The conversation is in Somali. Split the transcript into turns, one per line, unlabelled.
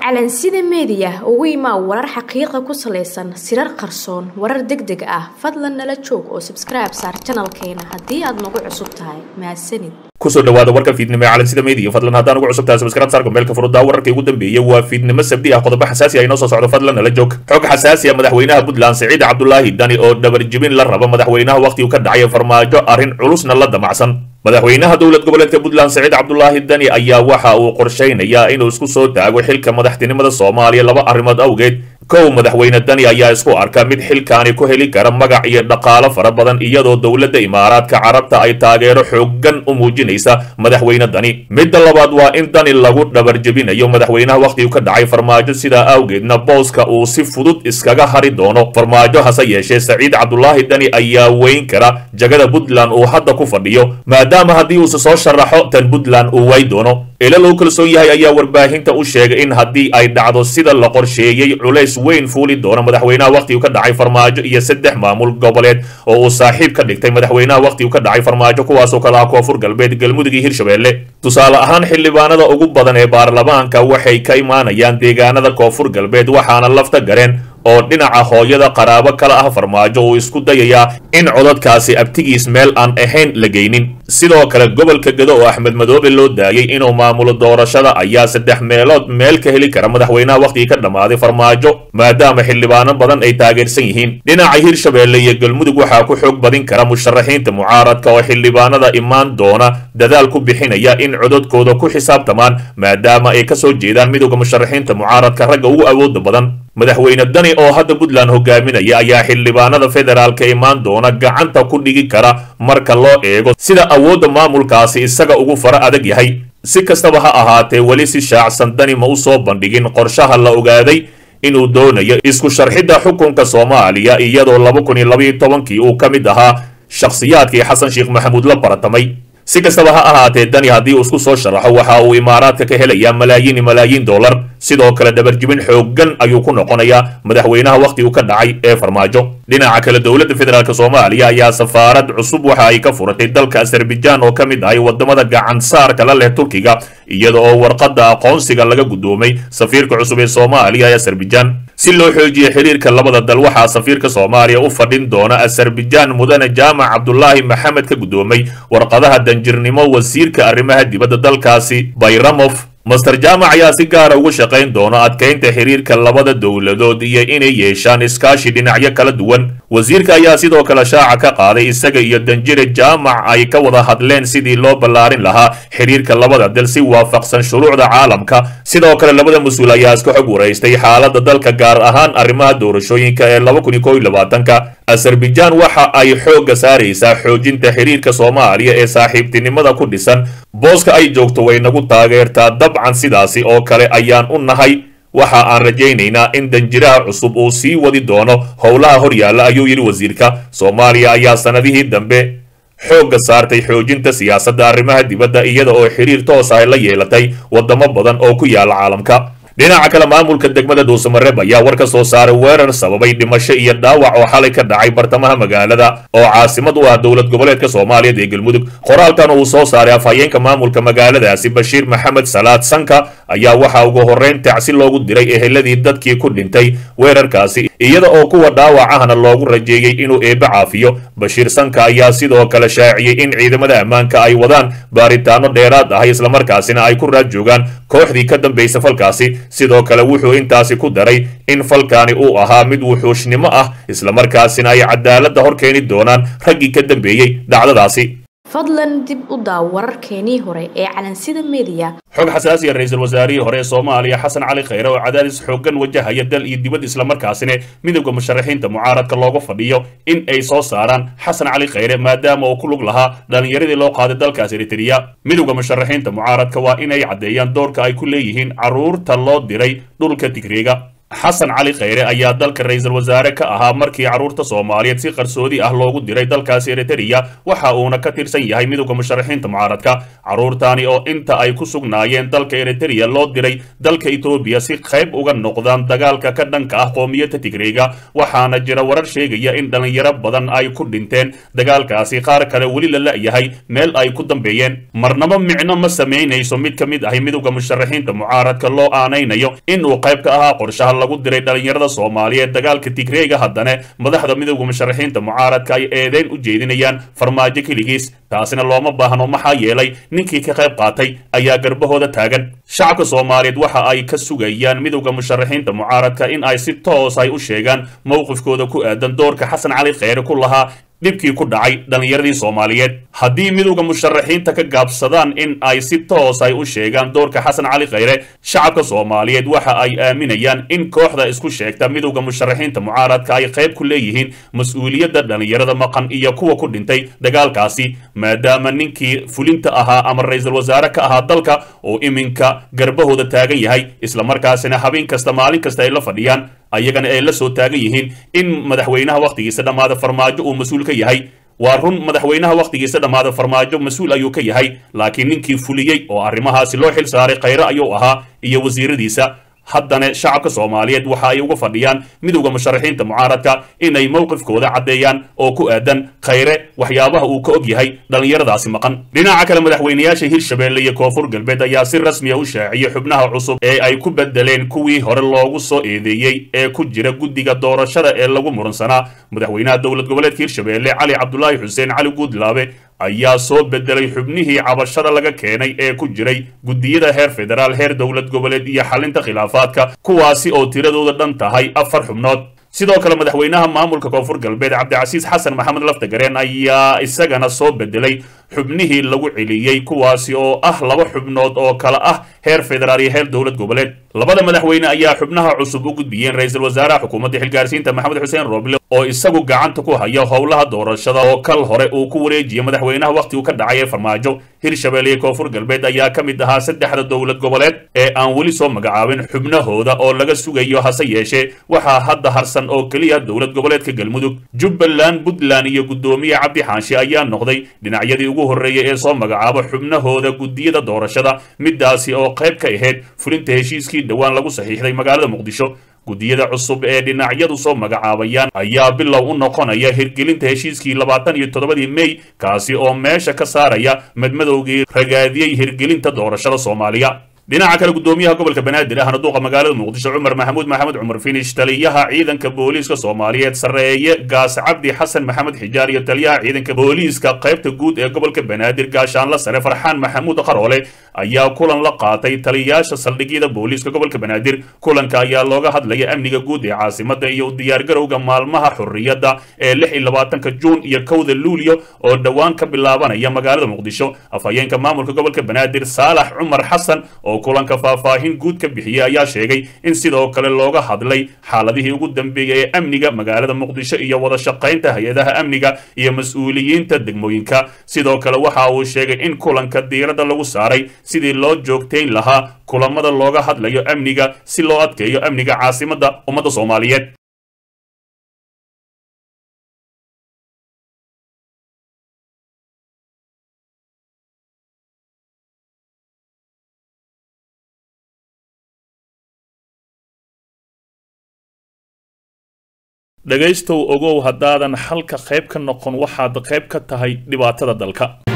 calansida meediya ugu imaa warar xaqiiqa ku salaysan sirar qarsoon warar deg deg ah fadlan nala joog oo sabskribe saar janalkeena haddii aad nagu cusub tahay mahadsanid
kusoo dhawaada warka fiidnimo ee calansida meediya fadlan haddaan ugu cusub tahay sabskribe saar gombeelka furudaa wararkii ugu dambeeyey waa fiidnimo sabdi ah qodobo xasaasi ah inoo soo socdo fadlan nala joog xog xasaasi ah madaxweynaha puntland siciid cabdulaahi dani oo dhabarjibin la raba madaxweynaha wakhtigu ka dhacay farmaajo arrin culusna la damacsan madaxweynaha dowlad goboleedka puntland saciid cabdulaahi dani ayaa waxa uu qorshaynayaa inuu isku soo taago xilka madaxtinimada soomaaliya laba arrimood awgeed kow madaxweyne dani ayaa isku arka mid xilkaani ku heli kara magac iyo dhaqaalo fara badan iyadoo dowladda imaaraadka carabta ay taageero xoogan u muujinaysa madaxweyne dani midda labaad waa in dani lagu dhabarjebinayo madaxweynaha wakhtigu ka dhacay farmaajo sidaa awgeedna booska uu si fudud iskaga hari doono farmaajo hase yeeshee saciid cabdulaahi dani ayaa weyn kara jagada puntland uu hadda ku fadhiyo maadaama haddii uuse soo sharaxo tan puntland uu way doono ila loo kalsoon yahay ayaa warbaahinta u sheegay in haddii ay dhacdo sida la qorsheeyey culays weyn fuuli doono madaxweynaha wakhtigu ka dhacay farmaajo iyo saddex maamul goboleed oo uu saaxiib ka dhigtay madaxweynaha wakhtigu ka dhacay farmaajo kuwaasoo kale ah koonfur galbeed galmudug iyo hirshabelle tusaale ahaan xildhibaanada ugu badan ee baarlamaanka waxay ka imaanayaan deegaanada koonfur galbeed waxaana lafta gareen oo dhinaca hooyada qaraabo kala ah farmaajo uu isku dayayaa in codadkaasi abtigiis meel aan ahayn la geynin sidoo kale gobolka gado oo axmed madoobe loo daayay inuu maamulo doorashada ayaa saddex meelood meel ka heli kara madaxweynaha wakhtigii ka dhammaaday farmaajo maadaama xildhibaano badan ay taageersan yihiin dhinaca hirshabelle iyo galmudug waxaa ku xoog badin kara musharaxiinta mucaaradka oo xildhibaanada imaan doona dadaal ku bixinaya in codadkooda ku xisaabtamaan maadaama ay kasoo jeedaan midowda musharaxiinta mucaaradka ragga ugu awooda badan madaxweyne dani oo hadda puntland hogaaminaya ayaa xildhibaanada federaalka imaan doona gacanta ku dhigi kara marka loo eego sida awoodda maamulkaasi isaga ugu fara adag yahay si kastaba ha ahaatee weli si shaacsan dani ma u soo bandhigin qorshaha la ogaaday inuu doonayo isku sharxidda xukunka soomaaliya iyadoo laba kun iyo labaiyo tobankii uu ka mid ahaa shakhsiyaadkii xasan sheekh maxamuud la baratamay si kastaba ha ahaatee dani haddii uu isku soo sharaxo waxa uu imaaraadka ka helayaa malaayiin malaayiin dollar sidoo kale dhabarjibin xoogan ayuu ku noqonayaa madaxweynaha wakhtigu ka dhacay ee farmaajo dhinaca kale dowladda federaalk soomaaliya ayaa safaarad cusub waxa ay ka furatay dalka azerbaijan oo ka mid ahay wadamada gacan saarka la leh turkiga iyada oo warqadda aqoonsiga laga guddoomay safiirka cusub ee soomaaliya ee azerbaijan si loo xoojiyo xiriirka labada dal waxaa safiirka soomaaliya u fadhin doona azerbaijan mudane jaamac cabdulaahi maxamed ka guddoomay warqadaha danjirnimo wasiirka arrimaha dibadda dalkaasi bayramof master jaamac ayaa si gaara ugu shaqayn doona adkaynta xiriirka labada dowladood iyo inay yeeshaan iskaashi dhinacyo kala duwan wasiirka ayaa sidoo kale shaaca ka qaaday isaga iyo danjire jaamac ay ka wada hadleen sidii loo ballaarin lahaa xiriirka labada dal si waafaqsan shuruucda caalamka sidoo kale labada mas-uul ayaa iska xog waraystay xaaladda dalka gaar ahaan arrimaha doorashooyinka ee laba kun iyo kow iyo labaatanka azerbaijan waxa ay xoogga saaraysaa xoojinta xiriirka soomaaliya ee saaxiibtinimada ku dhisan booska ay joogto way nagu taageertaa dabcan sidaasi oo kale ayaan u nahay waxa aan rajaynaynaa in danjiraha cusub uu sii wadi doono howlaha horyaalla ayuu yidhi wasiirka soomaaliya ayaa sannadihii dambe xoogga saartay xoojinta siyaasadda arrimaha dibadda iyada oo xiriir toos ah la yeelatay wadamo badan oo ku yaala caalamka dhinaca kale maamulka degmada dhuusamareeb ayaa war ka soo saaray weerar sababay dhimasho iyo dhaawac oo xalay ka dhacay bartamaha magaalada oo caasimad u ah dowlad goboleedka soomaaliyeed ee galmudug qoraalkan uu soo saaray afhayeenka maamulka magaaladaasi bashiir maxamed salaad sanka ayaa waxaa ugu horrayn tacsi loogu diray eheladii dadkii ku dhintay weerarkaasi iyada oo kuwa dhaawac ahna loogu rajeeyey inuu eebbe caafiyo bashiir sanka ayaa sidoo kale shaaciyey in ciidamada ammaanka ay wadaan baaritaano dheeraad ah islamarkaasina ay ku raad joogaan kooxdii ka dambaysa falkaasi sidoo kale wuxuu intaasi ku daray in falkaani uu ahaa mid wuxuushnimo ah islamarkaasina ay cadaaladda hor keeni doonaan raggii ka dambeeyey dhacdadaasi
fadlan dib u daaw wararkeenii hore ee calansida meediya
xog xasaasiya ra-iisul wasaarihii hore ee soomaaliya xasan cali khayre oo cadaadis xoogan wajahaya dal iyo dibad islamarkaasina midowda musharaxiinta mucaaradka looga fadhiyo in ay soo saaraan xasan cali khayre maadaama uu ku lug lahaa dhallinyaradii loo qaaday dalkaas eritreya midowda musharaxiinta mucaaradka waa inay caddeeyaan doorka ay ku leeyihiin carruurta loo diray dhulka tigreega xasan cali kheyre ayaa dalka ra-iisul wasaare ka ahaa markii carruurta soomaaliyeed si qarsoodi ah loogu diray dalkaasi eritereya waxa uuna ka tirsan yahay midowda musharaxiinta mucaaradka carruurtani oo inta ay ku sugnaayeen dalka eritereya loo diray dalka etoobiya si qayb uga noqdaan dagaalka ka dhanka ah qoomiyadda tigreyga waxaana jira warar sheegaya in dhallinyaro badan ay ku dhinteen dagaalkaasi qaar kale weli la la'yahay meel ay ku dambeeyeen marnaba micno ma samaynayso mid ka mid ahi midowda musharaxiinta mucaaradka loo aanaynayo inuu qayb ka ahaa qorshaha lagu diray dhallinyarada soomaaliyeed dagaalka tigreega haddana madaxda midowda musharaxiinta mucaaradka ay eedeyn u jeedinayaan farmaajo keligiis taasina looma baahno maxaa yeelay ninkii ka qayb qaatay ayaa garbahooda taagan shacabka soomaaliyeed waxa ay ka sugayaan midowda musharaxiinta mucaaradka in ay si toos ay u sheegaan mowqifkooda ku aadan doorka xasan cali kheyre ku lahaa dhibkii ku dhacay dhallinyaradii soomaaliyeed haddii midowda musharaxiinta ka gaabsadaan in ay si toos ay u sheegaan doorka xasan cali kheyre shacabka soomaaliyeed waxa ay aaminayaan in kooxda isku sheegta midowda musharaxiinta mucaaradka ay qayb ku leeyihiin mas-uuliyadda dhallinyarada maqan iyo kuwa ku dhintay dagaalkaasi maadaama ninkii fulinta ahaa ama ra-iisul wasaare ka ahaa dalka oo iminka garbahooda taagan yahay islamarkaasina habeen kasta maalin kasta ay la fadhiyaan ayagana ay la soo taagan yihiin in madaxweynaha wakhtigiisa dhammaada farmaajo uu mas-uul ka yahay waa run madaxweynaha wakhtigiisa dhammaada farmaajo mas-uul ayuu ka yahay laakiin ninkii fuliyey oo arrimahaasi loo xil saaray kheyre ayuu ahaa iyo wasiiradiisa haddana shacabka soomaaliyeed waxa ay uga fadhiyaan midowda musharaxiinta mucaaradka inay mowqifkooda caddeeyaan oo ku aadan kheyre waxyaabaha uu ka og yahay dhallinyaradaasi maqan dhinaca kale madaxweynayaasha hirshabeelle iyo koonfur galbeed ayaa si rasmiya u shaaciyey xubnaha cusub ee ay ku bedeleen kuwii hore loogu soo eedeeyey ee ku jira guddiga doorashada ee lagu muransanaa madaxweynaha dowlad goboleedka hirshabeelle cali cabdulaahi xuseen cali guudlaabe ayaa soo bedelay xubnihii cabashada laga keenay ee ku jiray guddiyada heer federaal heer dowlad goboleed iyo xalinta khilaafaadka kuwaasi oo tiradooda dhan tahay afar xubnood sidoo kale madaxweynaha maamulka koonfur galbeed cabdicasiis xasan maxamed laftagareen ayaa isagana soo bedelay xubnihii lagu celiyey kuwaasi oo ah laba xubnood oo kale ah heer federaal iyo heer dowlad goboleed labada madaxweyne ayaa xubnaha cusub u gudbiyeen ra-iisul wasaaraha xukuumadda xilgaarsiinta maxamed xuseen roble oo isagu gacanta ku haya howlaha doorashada oo kal hore uu ku wareejiyey madaxweynaha wakhtigu ka dhacay ee farmaajo hirshabeelle iyo koonfur galbeed ayaa ka mid ahaa saddexda dowlad goboleed ee aan weli soo magacaabin xubnahooda oo laga sugayo hase yeeshee waxaa hadda harsan oo keliya dowlad goboleedka galmudug jubbaland puntland iyo guddoomiye cabdi xaanshe ayaa noqday dhinacyadii ugu horreeyay ee soo magacaabo xubnahooda guddiyada doorashada midaasi oo qayb ka ahayd fulinta heshiiskii dhowaan lagu saxiixday magaalada muqdisho guddiyada cusub ee dhinacyadu soo magacaabayaan ayaa bilow u noqonaya hirgelinta heshiiskii labaatan iyo toddobadii mey kaasi oo meesha ka saaraya madmadowgii ragaadiyey hirgelinta doorashada soomaaliya dhinaca kale guddoomiyaha gobolka banaadir ahna duuqa magaalada muqdisho cumar maxamuud maxamed cumar finish taliyaha ciidanka booliiska soomaaliyeed sarreeye gaas cabdi xasan maxamed xijaar iyo taliyaha ciidanka booliiska qaybta guud ee gobolka banaadir gaashaanla sare farxaan maxamuud qaroole ayaa kulan la qaatay taliyayaasha saldhigyada booliiska gobolka banaadir kulanka ayaa looga hadlaya amniga guud ee caasimada iyo u diyaargarowga maalmaha xurriyadda ee lix iyo labaatanka juun iyo kowda luulyo oo dhowaan ka bilaabanaya magaalada muqdisho afhayeenka maamulka gobolka banaadir saalax cumar xasan oo kulanka faahfaahin guud ka bixiyey ayaa sheegay in sidoo kale looga hadlay xaaladihii ugu dambeeyey ee amniga magaalada muqdisho iyo wada shaqaynta hay-adaha amniga iyo mas-uuliyiinta degmooyinka sidoo kale waxa uu sheegay in kulanka diiradda lagu saaray sidii loo joogtayn lahaa kulamada looga hadlayo amniga si loo adkeeyo amniga caasimadda ummadda soomaaliyeed dhegaystow ogow haddaadan xalka qayb ka noqon waxaad qayb ka tahay dhibaatada dalka